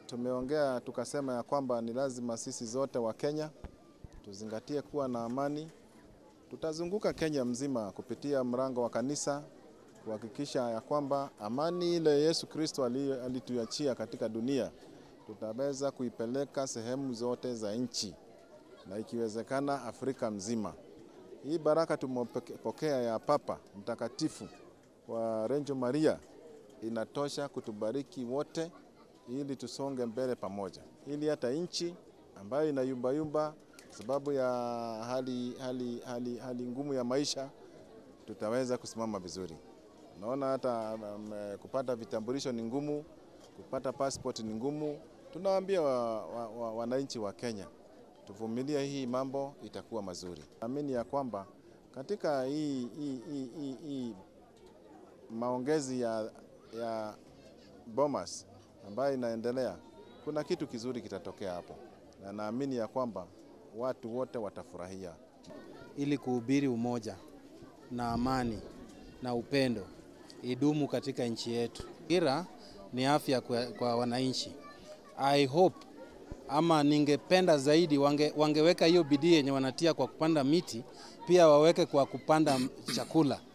tumeongea tukasema ya kwamba ni lazima sisi zote wa Kenya tuzingatie kuwa na amani. Tutazunguka Kenya mzima kupitia mlango wa kanisa kuhakikisha ya kwamba amani ile Yesu Kristo alituachia katika dunia tutaweza kuipeleka sehemu zote za nchi na ikiwezekana Afrika mzima. Hii baraka tumepokea ya Papa Mtakatifu wa Renjo Maria inatosha kutubariki wote ili tusonge mbele pamoja, ili hata nchi ambayo inayumbayumba sababu ya hali, hali, hali, hali ngumu ya maisha tutaweza kusimama vizuri. Naona hata um, kupata vitambulisho ni ngumu, kupata passport ni ngumu. Tunawaambia wananchi wa, wa, wa Kenya tuvumilie, hii mambo itakuwa mazuri. Naamini ya kwamba katika hii, hii, hii, hii, hii maongezi ya, ya Bomas ambayo inaendelea, kuna kitu kizuri kitatokea hapo, na naamini ya kwamba watu wote watafurahia, ili kuhubiri umoja na amani na upendo idumu katika nchi yetu. Ira ni afya kwa, kwa wananchi. I hope ama ningependa zaidi wange, wangeweka hiyo bidii yenye wanatia kwa kupanda miti, pia waweke kwa kupanda chakula